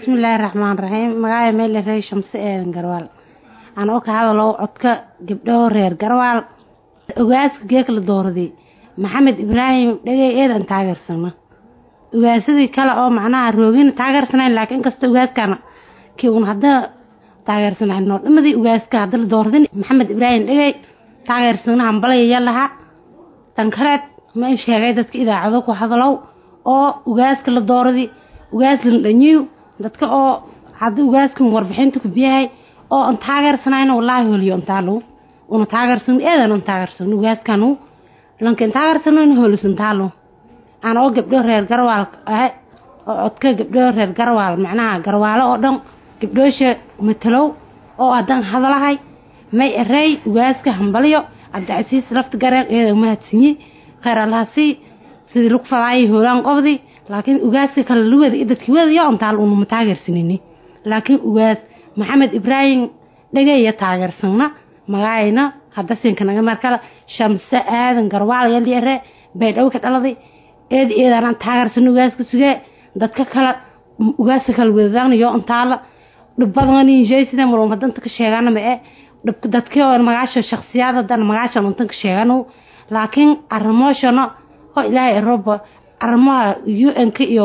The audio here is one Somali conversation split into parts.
bismillaahi raxmaan raxiim magacay meyle rey shamse eedan garwaal anoo ka hadalo codka gabdhaho reer garwaal ogaaska geekla dooradi maxamed ibraahim dhegey eedan taageersana ogaasadii kale oo macnaha roogina taageersanayn laakiin inkastoo ogaaskana kii un hadda taageersanayn noo dhimadii ogaaska hadda la dooradin maxamed ibraahim dhegey taageersana hambalayaya lahaa tan kaleed ma in sheegay dadka idaacado ku hadalow oo ogaaska la dooradi ugaas la dhanyiw dadka oo hadda ugaaskan warbixinta ku biyahay oo aan taageersanayna wallaahi holiyo antaalo una taageersan eedan an taageersan ugaaskanu lankin taageersano in holisantaalo aan oo gabdho reer garwaal ah oo codka gabdho reer garwaal macnaha garwaalo oo dhan gabdhoosha matalow oo haddaan hadalahay may erey ugaaska hambalyo cabdicasiis lafta gareen eedan mahadsinyi kheyr allahasi sidii lagu fadaayay hoolaan qobdi laakiin ugaaska kale luwada iyo dadkii wadayo ontaal unuma taageersanini laakiin ugaas maxamed ibraahim dhageeya taageersana magacayna hadda sinkanaga markale shamse aadan garwaal yaliere baydhaw ka dhaladay eedi eedaanaan taageersana ugaaska sugee dadka kale ugaaska kale wadadaanayo ontaala dhibbadanjsida maruma danta ka sheegana mae dadkii oo magaasho shaksiyaad hadan magaashan untan ka sheegano laakiin arimooshana oo ilaahay aroba arrimaha u n-ka iyo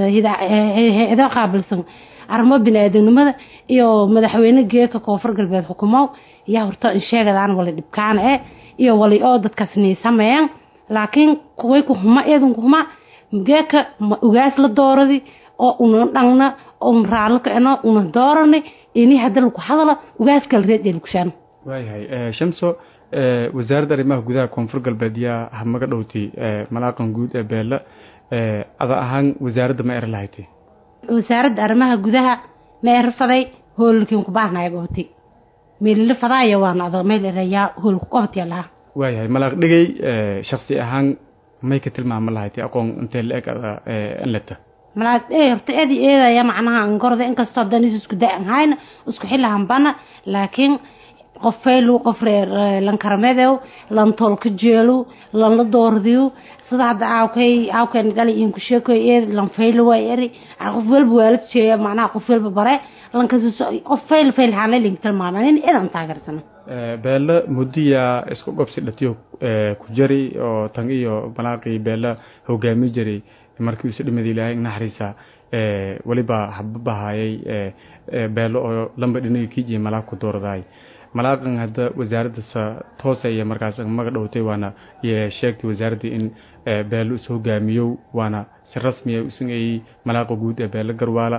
hay-ado qaabilsan arrimo bini-aadamnimada iyo madaxweyne geeka koonfur galbeed xukumow yaa horta in sheegadaan wali dhibkaana e iyo wali oo dadkaas nii sameeyaan laakiin kuway ku huma eedan ku huma geeka ma ugaas la dooradi oo una dhangna un raallo kacno una doorani ini hadda lagu hadalo ugaas kala reed ee lugushaan waayahay shamso wasaaradda arrimaha gudaha koonfur galbeed yaa hamaga dhowtay malaaqan guud ee beela ada ahaan wasaaradda ma er lahaytay wasaaradda arrimaha gudaha ma erfaday hoolkiin ku baahnaaya gootay meelila fadaaya waana ada meel erayaa hool ku qabtaya lahaa waayahay malaaq dhigay shaksi ahaan may ka tilmaama lahaytay aqoon intee la eg ada anleta malaaq ee horta eedi eedaya macnaha angorda inkastoo hadan is isku da-an hayna isku xilahanbana laakiin qofaylu qof reer lankaramedew lan tolka jeelu lan la doordiyo sida hadda aawkay aawkeen gali in ku sheekoy ee lan faylu way eri qof walba waalad jeeya macnaha qof walba bare lankas qof fayl fayl haan link tilmaaman in idan taageersana beela mudiya isku gobsi dhatiyo ku jari oo tan iyo malaaqii beela hogaami jiray markii uu dhimada ilaahay naxariisa waliba hababahayay beelo oo lamba dhinaga kiijiya malaaq ku dooradaay malaaqan hadda wasaaradda toosaya markaas maga dhowtay waana sheegtay wasaaraddii in beelo is hogaamiyow waana si rasmiya usageeyey malaaqa guud ee beelo garwaala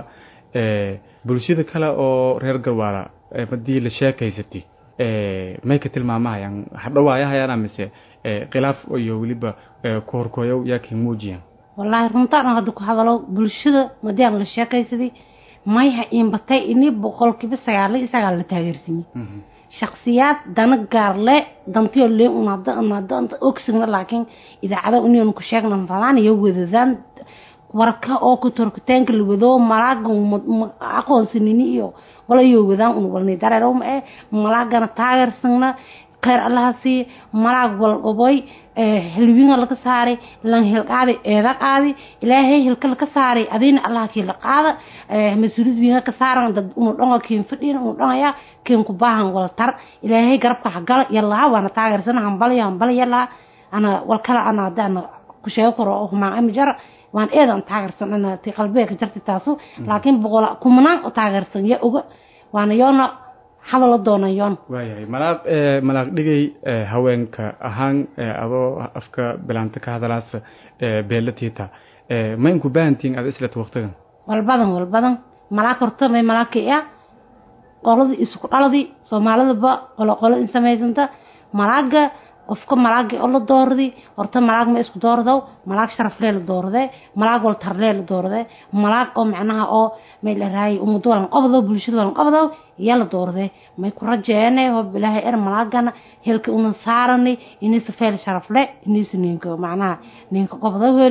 bulshada kale oo reer garwaala hadii la sheekaysatay may ka tilmaamahayaan hadhawaayahayaan mise khilaaf iyo weliba kohorkooyow yaa kay muujiyaan wallaahi runtaan hadda ku hadalo bulshada madiaan la sheekaysaday mayha iinbatay ini boqolkiiba sagaal iyo sagaal la taageersiiyey shaksiyaad dana gaarle dantiyo lee un hadda hadda ogsigna laakiin idaacada union ku sheegna fadaan iyo wadadaan warka oo ku torkitaanka la wado malaaga aqoonsanini iyo walayo wadaan un walni dareeroma ee malaagana taageersana kheyr allaha sii malaag walqoboy hilwiinga laga saaray lan hilqaadi eeda qaadi ilaahay hilka laka saaray adiina allah kii la qaada mas-uuliyad wiinga ka saaran dad unu dhonga kiin fadhiin unu dhongaya kiin ku baahan wal tar ilaahay garabka hagala yalaha waana taageersana hambaliyo hambali yalaha ana walkala ana hadana ku sheego karo oo humaan ami jar waan eedan taageersan ana ti qalbiga ka jarti taasu laakiin boqol kumanaan u taageersan ya oga waana yoona hadalo doonayoon waayahay malaaq malaaq dhigay haweenka ahaan adoo afka bilaanta ka hadalaas beelatiita ma inku baahantihiin ada islet waqtigan walbadan walbadan malaag horta may malaagka ah qoladii isku dhaladii soomaalidaba qolo qolo in samaysanta malaaga qofka malaagii oo la doordi horta malaag ma isku doordow malaag sharaflee la doordee malaag wal tarlee la doordee malaag oo macnaha oo may la raayay ummadda walan qabdo bulshada walan qabdo yaa la doordee may ku rajeene oo bilaahay er malaagana helka una saarani inaysa feel sharafle inaysa ninka macnaha ninka qabdo weli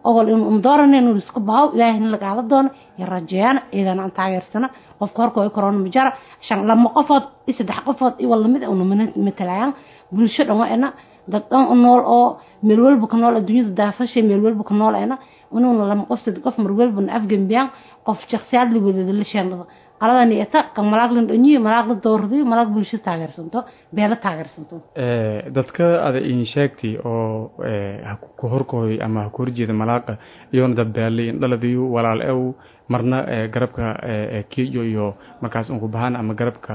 ogol in un dooran inuu isku baho ilaahayna lagaala doono iyo rajeeyana ciidana aan taageersana qofka horka way korona majara shan lama qofood iyo saddex qofood iyo walamid una matalayaan bulsho dhan waa ina dad dhan u nool oo meel walba ka nool adduunyada daafashay meel walba ka nool ina inuuna lama qof saddex qof mar walbana afgambiyaan qof shakhsiyaad la wadada la sheendhada qaladani eta kan malaag la dhonyiyo malaag la doordiyo malaag bulsho taageersanto beelo taageersanto dadka ada in sheegtay oo ku horkooy ama ha ku horjeeda malaaqa iyoona dad beelay dhaladiyo walaal ew marna garabka kiyo iyo markaas unku bahaan ama garabka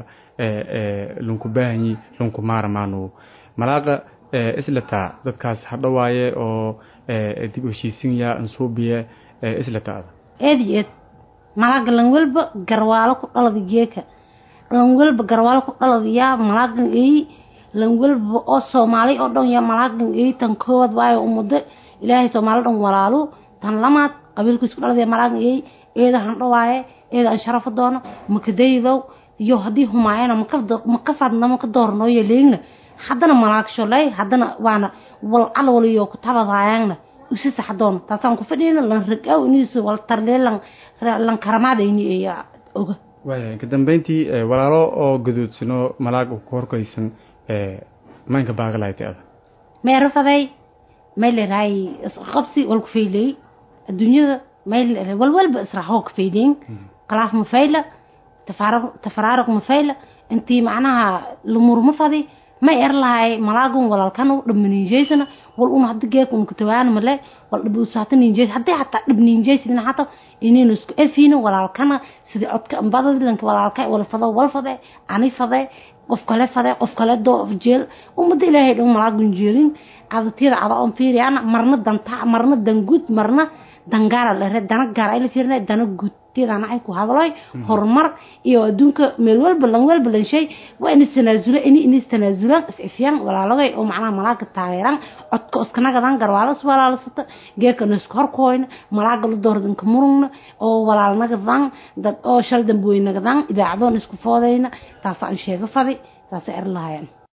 lunku baahanyi lunku maaramaano malaaqa islataa dadkaas hadhawaaye oo dib heshiisinya ansuubiye islataa ada eed iyo eed malaaga lan walba garwaalo ku dhalada geeka lan walba garwaalo ku dhalada yaa malaagan eey lan walba oo soomaali oo dhan yaa malaagan eey tan koowaad waayo umado ilaahay soomaali dhan walaalo tan lamaad qabiilku isku dhalada yaa malaagan eey eeda handhawaaye eeda aan sharafo doono makadaydow iyo haddii humaayana maka fadna maka doornooyo leegna haddana malaag sholay haddana waana wal calwaliyo ku tabadaayangna usi saxdoon taasaan ku fadhiyna lan ragaw iniisu wal tarlee lan lan karamaadayni iyo oga waaya ka dambeyntii walaalo oo gaduudsano malaag ku horkaysan maynka baaqalaaytay ada meero faday may leerahay qabsi wal ku faylay adduunyada may wal walba israaxoo ka faydayn qalaaf ma fayla tafaraaruq ma fayla intii macnaha lumur ma fadi ma er lahay malaagun walaalkan dhabmaninjeysana wal un hada geek un kutawaana male wal dhab usaata ninjeys haddii hataa dhab ninjeysidina hata inaynu isku efiino walaalkana sidii codka ambadadi lanka walaalka wala fado wal fade ani fade qof kale fade qof kale doo jeel umada ilaahay dhan malaagun jeelin cadatiyada cada on fiiriyana marna danta marna danguud marna dangaara lere dana gaar ay la fiirina dana guud tiyadana ay ku hadloy horumar iyo adduunka meel walba lan walba lan shay waa in tanaasula in in tanaasulaan isifyaan walaalagay oo macnaha malaaga taageeran codka iskanagadan garwaalo iswalaalasata geeka isku horkooyna malaaga la doordanka murugna oo walaalnagadan dad oo shal dambuweynagadan idaacadoon isku foodayna taasaan sheega fadi taasa er lahayan